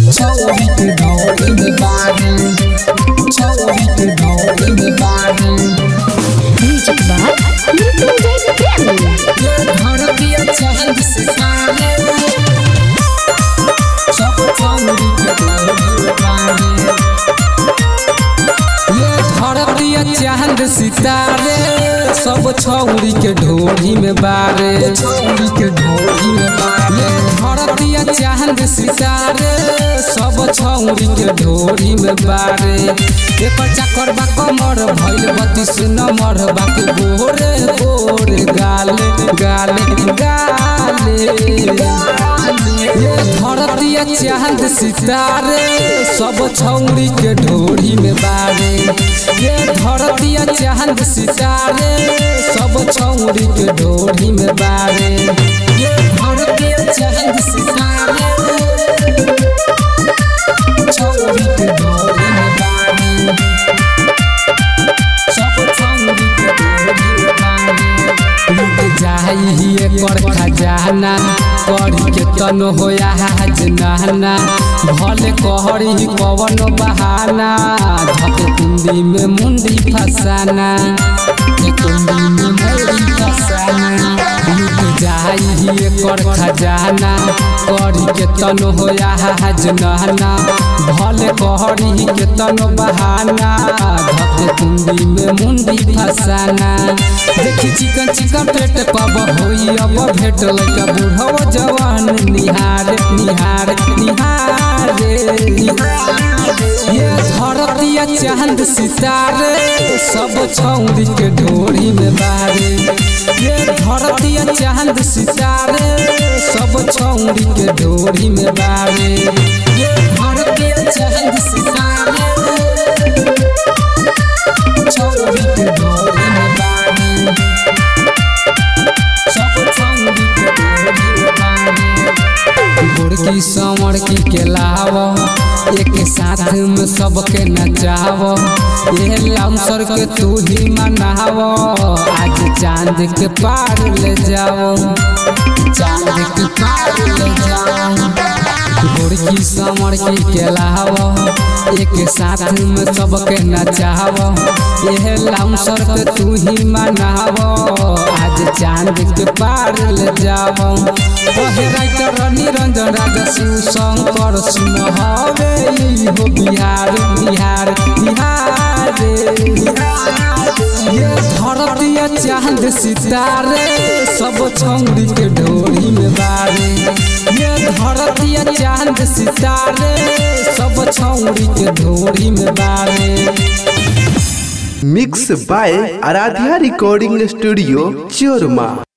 छौरी के ढोली में बारे छौरी के ढोली में बारे म्यूजिक बाय मृत्युंजय प्रेमी ये घर दिया चांद सितारे सब छौरी के ढोली में बारे ये धरतिया चांद सितारे सब छौरी के ढोली में बारे छौरी के ढोली में बारे ये धरतिया चांद सितारे सब छौरी के ढोली में बारे एक चक्कर बा कमर भइल बत्तीस नंबर बाकी गोरे गोरे गाले गाले गाले ये धरतिया चांद सितारे सब छौरी के ढोली में बारे ये धरतिया चांद सितारे सब छौरी के ढोली में बारे ये धरतिया चांद सितारे छौरी के ढोली में बारे सब छौरी के ढोली में बारे लुट जाई एकर खजाना करी के तन होया हाज नहना भले कहरी कवन बहाना धके कुंडी में मुंडी फसाना धके कुंडी में मुंडी फसाना लुट जाई एकर खजाना करी के तन होया हाज नहना भले कहरी के तन बहाना धके कुंडी में मुंडी फसाना देखी चिकन चिकन पेट कब होई अब भेट लइका बूढ़वा जवान निहार निहार निहार ये धरतिया चांद सितारे सब छौरी के ढोरी में बारे ये धरतिया चांद सितारे सब छौरी के ढोरी में बारे ये धरतिया चांद सितारे छौरी के ढोरी में बारे सब छौरी के ढोरी में बारे गोरकी समर की के लाव एक साथ में सबके नचाव ये लाउसर के तू ही मनाव आज चांद के पार ले जाओ चांद के पार ले जाओ गोरकी समर की के लाव एक साथ में सबके नचाव ये लाउसर के तू ही मनाव आज चांद के पार ले जाओ कहे राइटर निरंजन राजा शिव शंकर सिंह हवे ई हो बिहार बिहार बिहार ये धरतिया चांद सितारे सब छौरी के ढोरी में बारे ये धरतिया चांद सितारे सब छौरी के ढोरी में बारे mix by Aradhya recording studio चोरमा